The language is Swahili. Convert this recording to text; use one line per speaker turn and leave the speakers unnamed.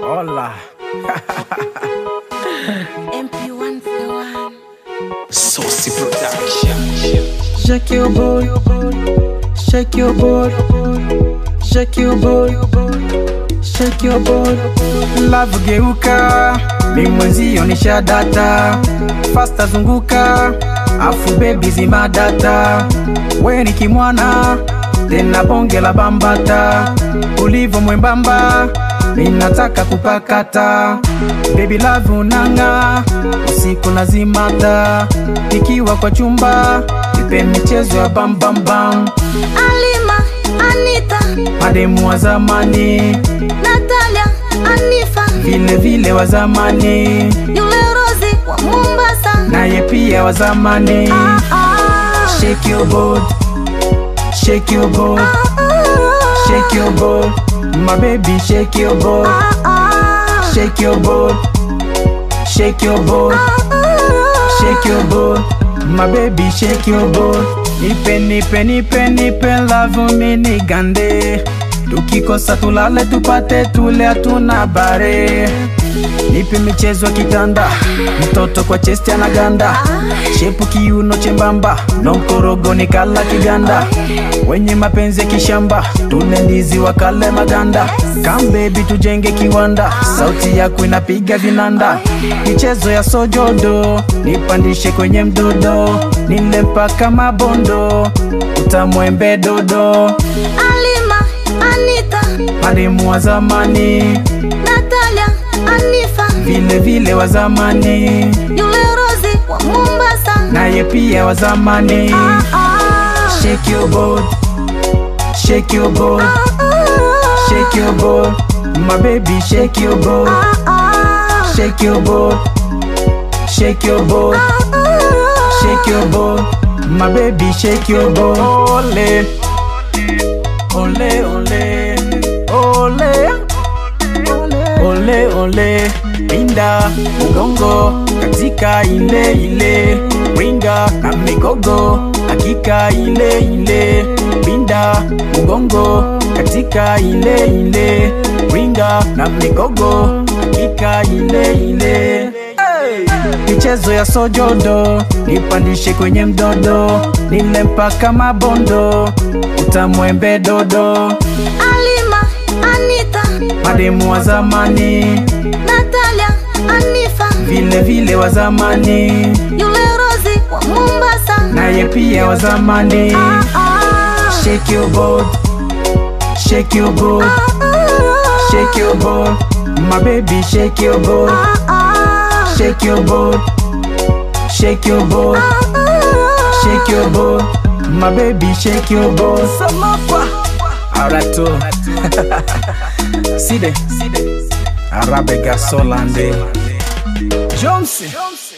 Hola.
MP1 for one.
Saucy Production.
Shake your boy, shake your boy, shake your boy, shake your boy.
Love geuka, mi mwenzio ni shadata. Fasta zunguka, afu baby zima data. We ni kimwana, tena bonge la bambata. Ulivo mwembamba, ninataka kupakata. Baby love unanga, usiku nazimata. Nikiwa kwa chumba, nipe michezo ya bam bam bam.
Alima, Anita,
Mademu wa zamani,
Natalia, Anifa,
vile vile wa zamani,
yule Rozi wa Mombasa.
naye pia wa zamani.
Ah, ah,
Shake your board, shake your board,
ah,
shake your board, my baby, shake your board,
ah, ah,
shake your board, shake your board,
ah,
shake your board, my baby, shake your board. Nipe, nipe, nipe, nipe, love me nigande. Tukikosa tulale tupate tule, hatuna bare. Nipe michezo ya kitanda, mtoto kwa chesti anaganda, shepu kiuno chembamba, no mkorogo ni kala kiganda, wenye mapenzi ya kishamba, tule ndizi wakale maganda, come baby tujenge kiwanda, sauti yako inapiga vinanda, michezo ya sojodo, nipandishe kwenye mdodo, nile mpaka mabondo, utamwembe dodo,
Alima, Anita,
mademu wa zamani,
Natalia, Anifa,
vile vile wa zamani
yule Rozi wa Mombasa.
naye pia wa zamani.
Ah, ah,
Shake your board, shake your board,
ah,
shake your board, my baby, shake your board,
ah, ah,
shake your board, shake your board,
ah,
shake your board, my baby, shake your board. Ole, ole, ole, ole, ole, ole, pinda mgongo katika ile ile, winga na migogo hakika ile ile, pinda mgongo katika ile ile, winga na migogo hakika ile ile. Michezo ya sojodo nipandishe kwenye mdodo, nile mpaka mabondo, utamwembe dodo,
Alima, Anita,
mademu wa zamani
Natalia, Anifa,
vile vile wa zamani
yule Rozi wa Mombasa.
naye pia wa zamani.
Ah, ah,
Shake your board, shake your board,
ah,
shake your board, my baby, shake your board,
ah, ah,
shake your board, shake your board,
ah,
shake your board, my baby, shake your board. Samapa, arato, side, arabe gasolande, Johnson.